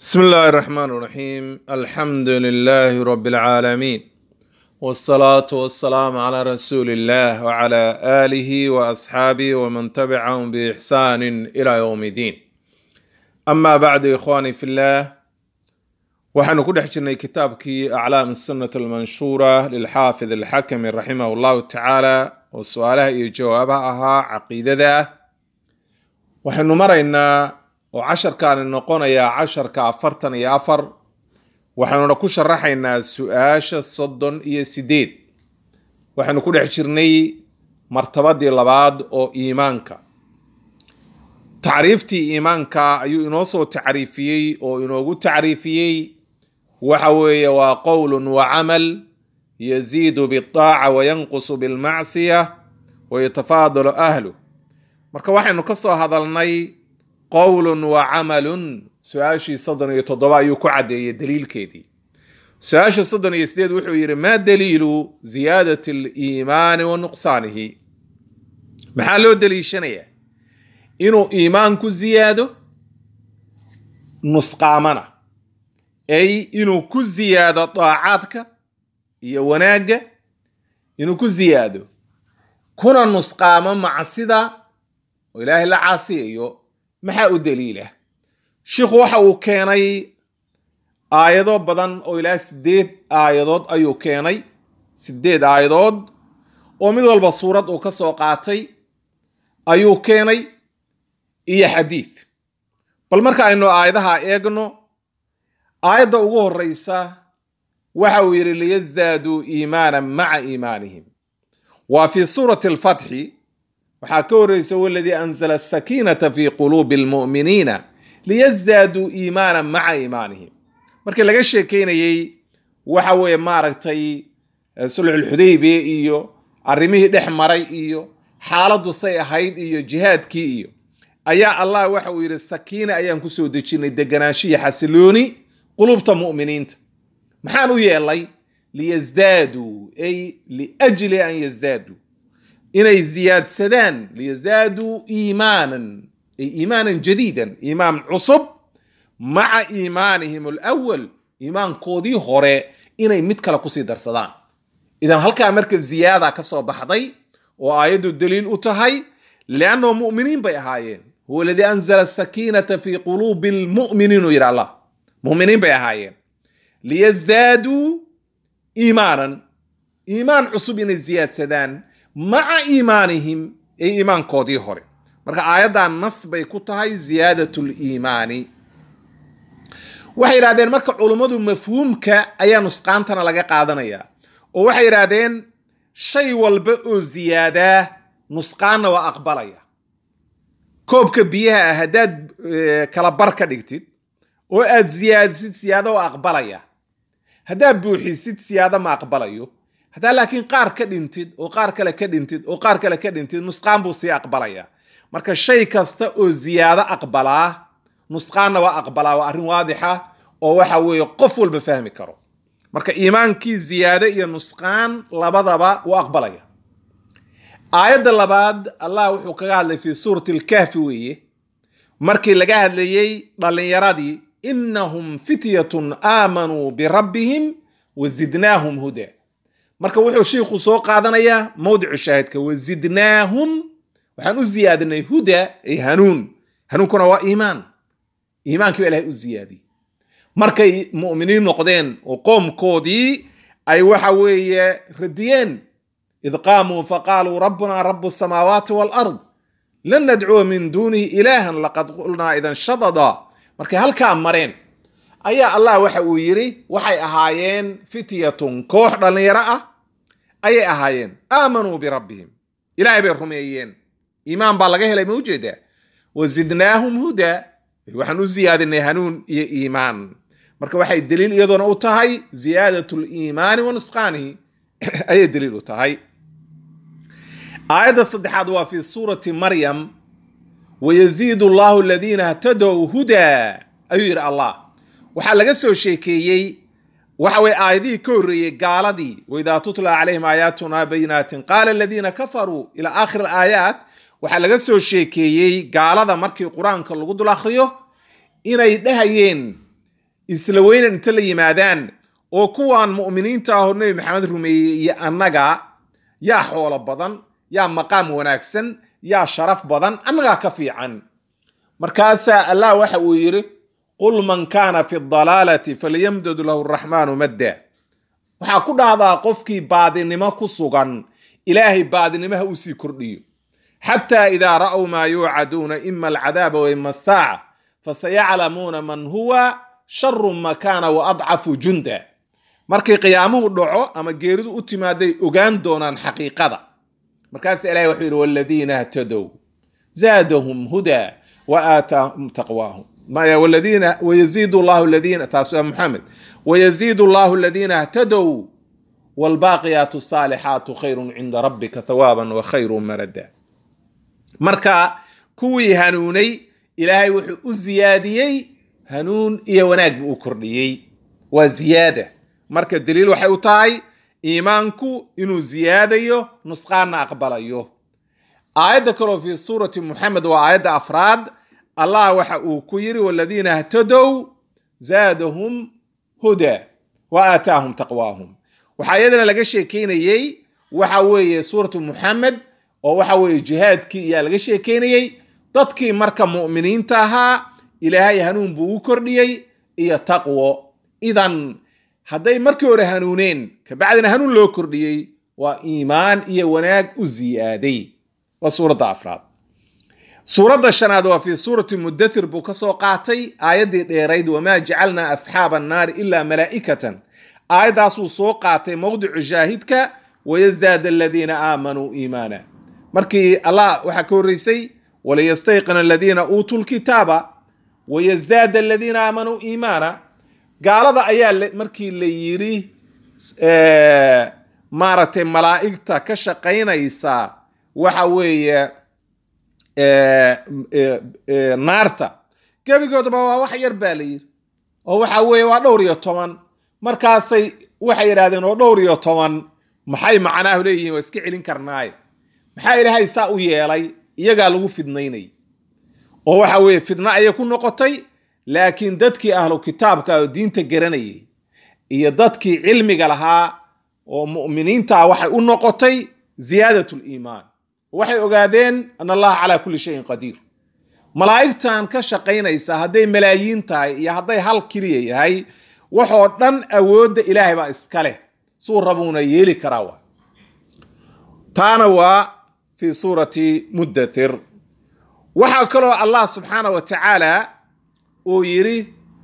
بسم الله الرحمن الرحيم الحمد لله رب العالمين والصلاة والسلام على رسول الله وعلى آله وأصحابه ومن تبعهم بإحسان إلى يوم الدين أما بعد إخواني في الله waxaanu ku dhex jirnay kitaabkii aclaam sunnat almanshuura lilxaafid alxakami raximah llahu tacaala oo su-aalaha iyo jawaabaha ahaa caqiidada ah waxaynu maraynaa oo casharkaani noqonayaa casharka afartan iyo afar waxaynuna ku sharaxaynaa su-aasha soddon iyo sideed waxaynu ku dhex jirnay martabadii labaad oo iimaanka tacriiftii iimaanka ayuu inoo soo tacriifiyey oo inoogu tacriifiyey waxa weeye waa qowl wa camal yaziidu biaaca wayanqusu bilmacsiya wayatafaadalu ahlu marka waxaynu ka soo hadalnay qowlun wa camalun su-aashii soddon iyo toddoba ayuu ku caddeeyey daliilkeedii su-aasha soddon iyo sideed wuxuu yidhi maa daliilu ziyaadati aliimaani wa nuqsaanihi maxaa loo daliishanayaa inuu iimaanku ziyaado nusqaamana ay inuu ku ziyaado daacaadka iyo wanaagga inuu ku ziyaado kuna nusqaamo macsida oo ilaahay la caasiyayo maxaa u daliila shiikhu waxa uu keenay aayado badan oo ilaa sideed aayadood ayuu keenay sideed aayadood oo mid walba suurad uu ka soo qaatay ayuu keenay iyo xadiid bal marka aynu aayadaha eegno aayadda ugu horeysa waxa uu yidhi liyasdaaduu iimaanan maca iimaanihim waa fii suurati alfatxi waxaa ka horeysa waladii anzala asakiinata fi quluubi almu'miniina liyasdaaduu iimaanan maca iimaanihim markii laga sheekeynayey waxa weeye maaragtay sulxulxudaybiya iyo arrimihii dhex maray iyo xaaladdu say ahayd iyo jihaadkii iyo ayaa allah waxa uu yidhi sakiina ayaan kusoo dejinay deganaanshiya xasilooni qulubta mu'miniinta maxaan u yeelay liyasdaaduu ay liajli an yasdaaduu inay ziyaadsadaan liyasdaaduu iimaanan ay iimaanan jadiidan iimaan cusub maca iimaanihim alawal iimaankoodii hore inay mid kale kusii darsadaan idan halkaa marka ziyaada ka soo baxday oo aayaddu daliil u tahay liannahum mu'miniin bay ahaayeen huwa aladii anzala sakiinata fi quluubi lmu'miniin uu yidhi allah mu'miniin bay ahaayeen liyasdaaduu iimaanan iimaan cusub inay ziyaadsadaan maca iimaanihim ay iimaankoodii hore marka aayaddan nas bay ku tahay ziyaadat liimaani waxay yidhahdeen marka culummadu mafhuumka ayaa nusqaantana laga qaadanayaa oo waxay yidhaahdeen shay walba oo ziyaadaa nusqaanna waa aqbalaya koobka biyaha ah haddaad kala bar ka dhigtid oo aad siyaadisid siyaado waa aqbalaya haddaad buuxisid siyaado ma aqbalayo haddaa laakiin qaar ka dhintid oo qaar kale ka dhintid oo qaar kale ka dhintid nusqaan buu sii aqbalaya marka shay kasta oo ziyaado aqbalaa nusqaanna waa aqbalaa waa arrin waadixa oo waxa weeye qof walba fahmi karo marka iimaankii ziyaado iyo nusqaan labadaba wuu aqbalaya aayadda labaad allah wuxuu kaga hadlay fii suurati alkahfi weeye markii laga hadlayey dhallinyaradii innahum fityatun aamanuu birabbihim wa zidnaahum huda marka wuxuu shiikhu soo qaadanayaa mawdicu shaahidka wazidnaahum waxaan u ziyaadinay huda ay hanuun hanuunkuna waa iimaan iimaankii baa ilahay u ziyaadiyey markay mu'miniin noqdeen oo qoomkoodii ay waxa weeye radiyeen id qaamuu faqaaluu rabbuna rabu samaawaati walard lan nadcuwa min duunihi ilaahan laqad qulnaa idan shadada markay halkaa mareen ayaa allah waxa uu yidhi waxay ahaayeen fityatun koox dhallinyaro ah ayay ahaayeen aamanuu birabbihim ilaahay bay rumeeyeen iimaan baa laga helay ma ujeedaa wa zidnaahum huda waxaan u ziyaadinay hanuun iyo iimaan marka waxay daliil iyadoona u tahay ziyaadat liimaani wa nusqaanihi ayay daliil u tahay aayadda saddexaad waa fi suurati maryam wayaziidu allahu aladiina htadow hudaa ayuu yidhi allah waxaa laga soo sheekeeyey waxa weye aayadihii ka horreeyey gaaladii waidaa tutla calayhim aayaatuna bayinaatin qaala aladiina kafaruu ila aakhir alaayaat waxaa laga soo sheekeeyey gaalada markii qur-aanka lagu dul akhriyo inay dhahayeen isla weynan inta la yimaadaan oo kuwaan mu'miniinta ahoo nebi maxamed rumeeyey iyo annaga yaa xoolo badan yaa maqaam wanaagsan yaa sharaf badan annagaa ka fiican markaasaa allah waxa uu yidhi qul man kaana fi dalaalati falyamdud lahu raxmaanu madda waxaa ku dhahdaa qofkii baadinimo ku sugan ilaahay baadinimaha uu sii kordhiyo xataa idaa ra'w maa yuucaduuna ima alcadaaba wa ima asaaca fasayaclamuuna man huwa sharu makaana wa adcafu junda markii qiyaamuhu dhaco ama geeridu u timaaday ogaan doonaan xaqiiqada markaasa ilahay wuxuu yidhi waladiina htadow zaadahum hudaa wa aataahum taqwaahum waladiina wayaziidu llahu aladiina taas waa muxamed wayaziidu llahu aladiina htadow waalbaaqiyaatu saalixaatu khayrun cinda rabbika thawaaban wa khayru marada marka kuwii hanuunay ilaahay wuxuu u ziyaadiyey hanuun iyo wanaag buu u kordhiyey waa ziyaada marka daliil waxay u tahay iimaanku inuu ziyaadayo nusqaanna aqbalayo aayadda kaloo fi suurati muxamed waa aayadda afraad allah waxa uu ku yiri waladiina htadow zaadahum huda wa aataahum taqwaahum waxaa iyadana laga sheekeynayey waxa weeye suuratu muxamed oo waxa weeye jihaadkii iyaa laga sheekeynayey dadkii marka mu'miniinta ahaa ilaahay hanuun buu u kordhiyey iyo taqwo idan hadday markii hore hanuuneen kabacdina hanuun loo kordhiyey waa iimaan iyo wanaag u ziyaaday waa suuradda afraad suuradda shanaad waa fi suurati mudathir buu ka soo qaatay aayaddii dheerayd wamaa jacalnaa asxaaba annaari ilaa malaa'ikatan aayaddaasuu soo qaatay mowdicu shaahidka wayazaada aladiina aamanuu iimaana markii allah waxaa ka horreysay waliyastayqina aladiina uutuu lkitaaba wayasdaada aladiina aamanuu iimaana gaalada ayaa markii la yidhi maaragtay malaa'igta ka shaqaynaysa waxa weeye naarta gebigoodaba waa wax yar baa la yidhi oo waxa weeye waa dhowr iyo toban markaasay waxay yidhahdeen oo dhowr iyo toban maxay macnaahu leeyihiin waa iska celin karnaaye maxaa ilaahay saa u yeelay iyagaa lagu fidnaynay oo waxa weeye fidno ayay ku noqotay laakiin dadkii ahlu kitaabka oo diinta garanayay iyo dadkii cilmiga lahaa oo mu'miniinta ah waxay u noqotay ziyaadat liimaan waxay ogaadeen an allaha calaa kulli shayin qadiir malaa'igtan ka shaqaynaysa hadday malaayiin tahay iyo hadday hal keliya yahay waxoo dhan awoodda ilaahay baa iska leh suu rabuuna yeeli karaa wa taana waa fi suurati muddathir waxaa kaloo allah subxaana wa tacaala uu yidhi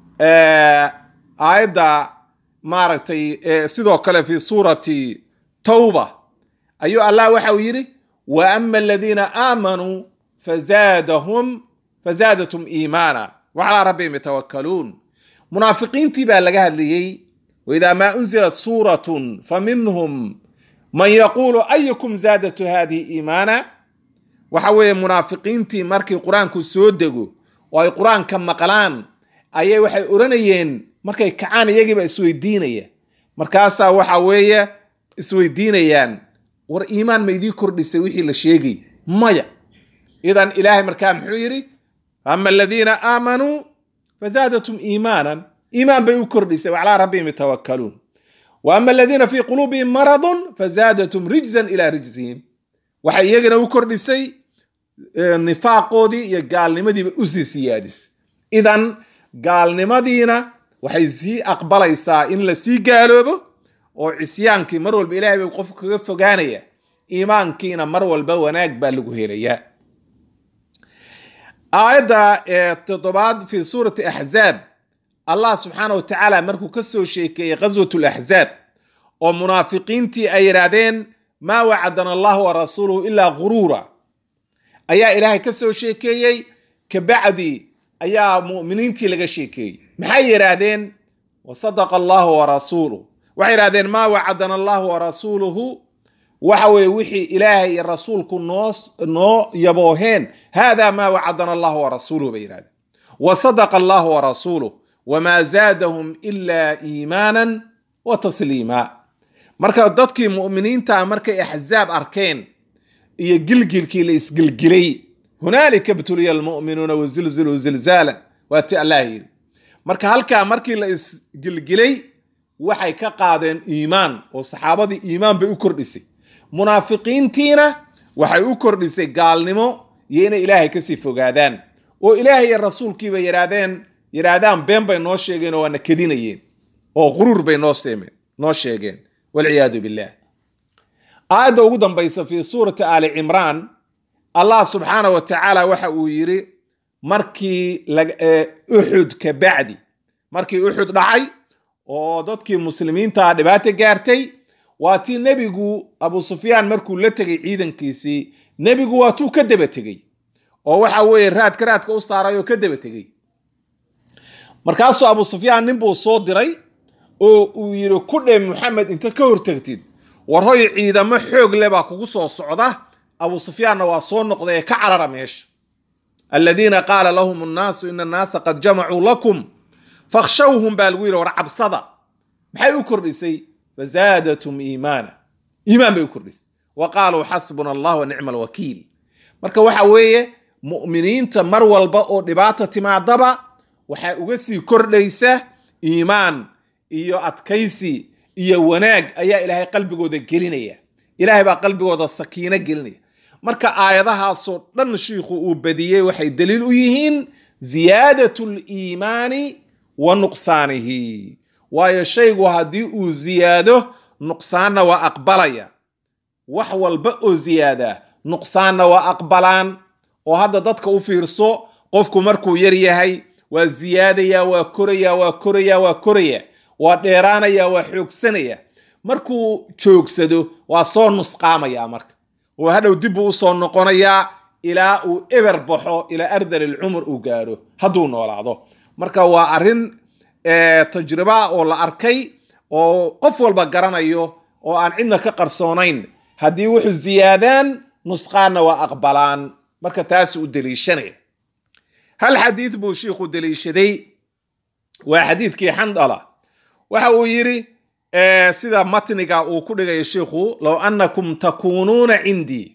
aayadda maaragtay sidoo kale fi suurati tawba ayuu allah waxa uu yidhi wa ama aladiina aamanuu fazaadahum fazaadatum iimaana wa calaa rabbihim yatawakkaluun munaafiqiintii baa laga hadlayey waidaa maa unzilat suuratun faminhum man yaquulu ayukum zaadatu hadihi iimaana waxa weeye munaafiqiintii markii qur-aanku soo dego oo ay qur-aanka maqlaan ayay waxay odhanayeen markay kacaan iyagiiba isweydiinaya markaasaa waxa weeye isweydiinayaan war iimaan ma idii kordhisay wixii la sheegay maya idan ilaahay markaa muxuu yidhi ama aladiina aamanuu fazaadatum iimaanan iimaan bay u kordhisay wa calaa rabbihim yatawakkaluun wa ama aladiina fii quluubihim maradun fazaadatum rijzan ilaa rijzihim waxay iyagana u kordhisay nifaaqoodii iyo gaalnimadiiba usii siyaadisay idan gaalnimadiina waxay sii aqbalaysaa in la sii gaaloobo oo cisyaankii mar walba ilahay bay qofku kaga fogaanaya iimaankiina mar walba wanaag baa lagu helayaa aayadda toddobaad fi suurati axzaab allah subxaana wa tacaala markuu ka soo sheekeeyey ghaswat laxzaab oo munaafiqiintii ay yidhaahdeen maa wacadana allah wa rasuuluhu ilaa guruura ayaa ilaahay ka soo sheekeeyey kabacdi ayaa mu'miniintii laga sheekeeyey maxay yidhaahdeen wasadaqa allahu wa rasuuluh waxay yidhahdeen maa wacadana allahu wa rasuuluhu waxa weeye wixii ilaahay iyo rasuulku noo noo yabooheen hada maa wacadana allahu wa rasuuluhu bay yidhahdeen wasadaqa allahu wa rasuuluh wamaa zaadahum ilaa iimaanan wa tasliima marka dadkii mu'miniinta markay axzaab arkeen iyo gilgilkii la isgilgilay hunaalika btuliya almu'minuuna wazilziluu zilzaalan waa ti allah yidhi marka halkaa markii la isgilgilay waxay ka qaadeen iimaan oo saxaabadii iimaan bay u kordhisay munaafiqiintiina waxay u kordhisay gaalnimo iyo inay ilaahay kasii fogaadaan oo ilaahay iyo rasuulkiiba yidhaahdeen yidhaahdaan been bay noo sheegeen oo waana kedinayeen oo quruur bay noo seemeen noo sheegeen walciyaadu billah aayadda ugu dambaysa fii suurati aali cimraan allah subxaana wa tacaala waxa uu yidhi markii uxud ka bacdi markii uxud dhacay oo dadkii muslimiinta dhibaato gaartay waa tii nebigu abu sufyaan markuu la tegay ciidankiisii nebigu waa tuu ka daba tegey oo waxa weeye raadka raadka u saaray oo ka daba tegey markaasuu abu sufyaan nin buu soo diray oo uu yidhi ku dhe maxamed inta ka hortagtid warhoy ciidamo xoog le baa kugu soo socda abu sufyaanna waa soo noqday ee ka carara meesha aladiina qaala lahum annaasu ina annaasa qad jamacuu lakum fakhshawhum baa lagu yidhi war cabsada maxay u kordhisay fazaadatum iimaana iimaan bay u kordhisay wa qaaluu xasbuna allah wa nicma alwakiil marka waxa weeye mu'miniinta mar walba oo dhibaata timaadaba waxaa uga sii kordhaysa iimaan iyo adkaysi iyo wanaag ayaa ilaahay qalbigooda gelinaya ilaahay baa qalbigooda sakiino gelinaya marka aayadahaasoo dhan shiikhu uu badiyey waxay daliil u yihiin ziyaadat liimaani wa nuqsaanihi waayo shaygu haddii uu ziyaado nuqsaanna waa aqbalaya wax walba oo ziyaada nuqsaanna waa aqbalaan oo hadda dadka u fiirso qofku markuu yar yahay waa ziyaadaya waa koraya waa koraya waa koraya waa dheeraanaya waa xoogsanaya markuu joogsado waa soo nusqaamaya marka oo hadhow dibbuu usoo noqonayaa ilaa uu eber baxo ilaa ardal ilcumur uu gaadho hadduu noolaado marka waa arrin tajriba oo la arkay oo qof walba garanayo oo aan cidna ka qarsoonayn haddii wuxuu ziyaadaan nusqaanna waa aqbalaan marka taasi u deliishanaya hal xadiid buu shiikhu deliishaday waa xadiidkii xandala waxa uu yidhi sida matniga uu ku dhigayo shiikhu low anakum takuunuuna cindii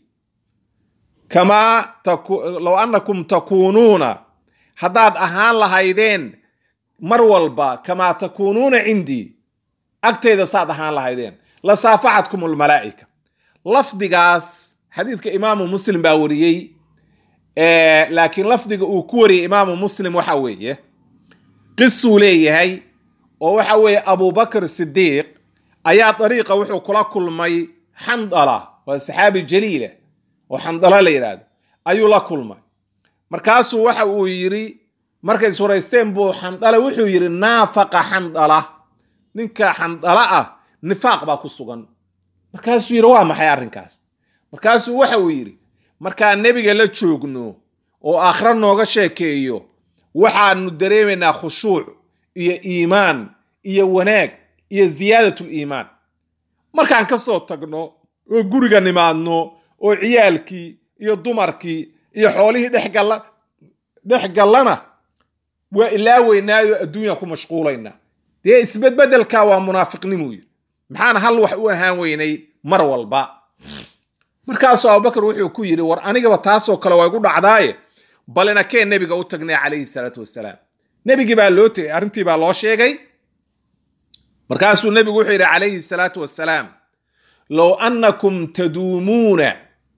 kama low anakum takuunuuna haddaad ahaan lahaydeen mar walba kamaa takuunuuna cindii agtayda saad ahaan lahaydeen la saafaxatkum almalaa'ika lafdigaas xadiidka imaamu muslim baa wariyey laakiin lafdiga uu ku wariyey imaamu muslim waxa weeye qisuu leeyahay oo waxa weeye abubakr sidiiq ayaa dariiqa wuxuu kula kulmay xandala waa saxaabi jaliila oo xandala la yidhaahdo ayuu la kulmay markaasuu waxa uu yidhi markay iswaraysteen buu xandala wuxuu yidhi naafaqa xandala ninka xandala ah nifaaq baa ku sugan markaasuu yidhi waa maxay arrinkaas markaasuu waxa uu yidhi markaan nebiga la joogno oo aakhra nooga sheekeeyo waxaanu dareemaynaa khushuuc iyo iimaan iyo wanaag iyo ziyaadatul iimaan markaan ka soo tagno oo guriga nimaadno oo ciyaalkii iyo dumarkii iyo xoolihii dhexgalla dhex gallana waa ilaaweynaayo adduunya ku mashquulaynaa dee isbedbedelka waa munaafiqnimu yidhi maxaan hal wax u ahaan weynay mar walba markaasuu abubakar wuxuu ku yidhi war anigaba taasoo kale waa igu dhacdaaye bal inakee nebiga u tagnay calayhi salaatu wasalaam nebigii baa loo tegay arrintii baa loo sheegay markaasuu nebigu wuxuu yidhi calayhi salaatu wasalaam low annakum taduumuuna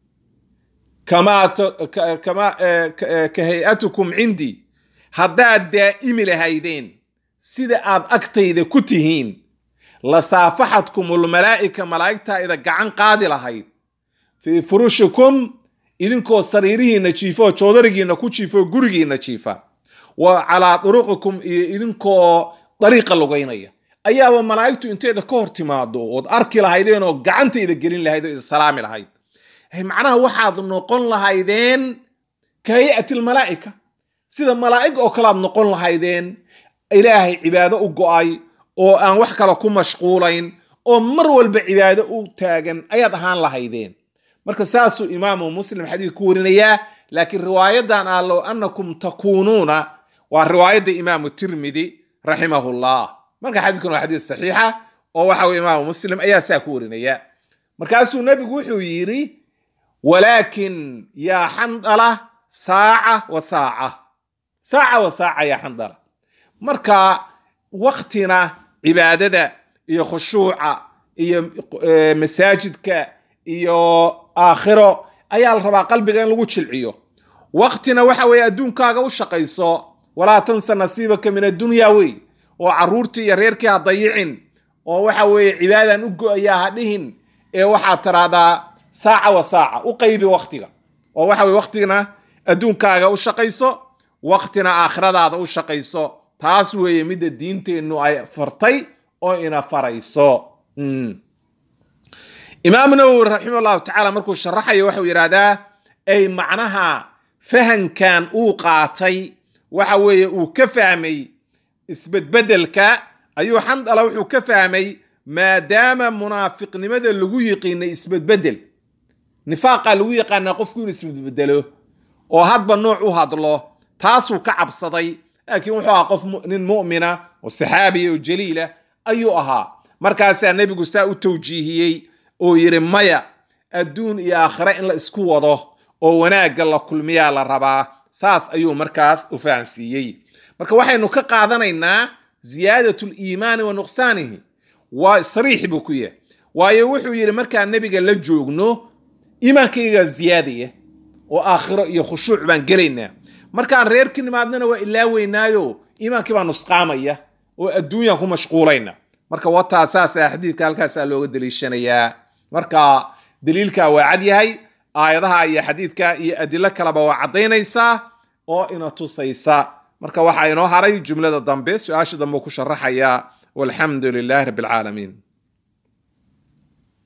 kama ka hay-atukum cindii haddaad daa'imi lahaydeen sida aad agtayda ku tihiin la saafaxatkum ulmalaa'ika malaa'igtaa ida gacan qaadi lahayd fii furushikum idinkoo sariirihiinna jiifa oo joodarigiinna ku jiifa oo gurigiinna jiifa wa calaa duruqikum iyo idinkoo dariiqa lugaynaya ayaaba malaa'igtu inteeda ka hor timaado ood arki lahaydeen oo gacantayda gelin lahayd oo ida salaami lahayd macnaha waxaad noqon lahaydeen ka hay-ati lmalaa'ika sida malaa'ig oo kalead noqon lahaydeen ilaahay cibaado u go'ay oo aan wax kale ku mashquulayn oo mar walba cibaado u taagan ayaad ahaan lahaydeen marka saasuu imaamu muslim xadiid ku warinayaa laakiin riwaayadan ah low annakum takuunuuna waa riwaayadda imaamu tirmidi raximahullah marka xadiidkan waa xadiid saxiixa oo waxa weye imaamu muslim ayaa saa ku warinaya markaasuu nebigu wuxuu yidhi walaakin yaa xandala saaca wa saaca saaca wa saaca yaa xandala marka waktina cibaadada iyo khushuuca iyo eh, masaajidka iyo aakhiro ayaa la rabaa qalbiga in lagu jilciyo waktina waxa weeye adduunkaaga u shaqayso walaa tansa nasiibaka min addunya wey oo caruurtii iyo reerkii ha dayicin oo waxa weeye cibaadaan u go-ayaa ha dhihin ee waxaad tiraahdaa saaca wa saaca u qaybi waktiga oo waxa weye waktigana adduunkaaga u shaqayso waktina aakhiradaada u shaqayso taas weeye midda diinteennu ay fartay oo ina farayso Mm. imaam nawowi raximah llahu tacaala markuu sharaxayo waxau yidhaahdaa ay macnaha fahankan uu qaatay waxa weeye uu ka fahmay isbedbedelka ayuu xandala wuxuu ka fahmay maadaama munaafiqnimada lagu yiqiinay isbedbedel nifaaqa lagu yaqaanaa qofku inuu isbedbedelo oo hadba nooc u hadlo taasuu ka cabsaday laakiin wuxuu ahaa qof mu- nin mu'mina oo saxaabiya oo jaliila ayuu ahaa markaasaa nebigu saa u tawjiihiyey oo yidhi maya adduun iyo aakhire in la isku wado oo wanaagga la kulmiyaa la rabaa saas ayuu markaas u fahansiiyey marka waxaynu ka qaadanaynaa ziyaadatu liimaani wa nuqsaanihi waa sariix buu ku yahay waayo wuxuu yidhi markaan nebiga la joogno iimaankayga ziyaadaya oo aakhiro iyo khushuuc baan gelaynaa markaan reerkii nimaadnana waa ilaaweynaayo iimaankii baa nusqaamaya oo adduunyaan ku mashquulayna marka wataa saasa xadiidka halkaasaa looga daliishanayaa marka daliilka waa cad yahay aayadaha iyo xadiidka iyo adilo kaleba waa caddaynaysaa oo ina tusaysa marka waxaa inoo haray jumlada dambe su-aasha dambe ku sharaxaya walxamdu lilaahi rabbi alcaalamiin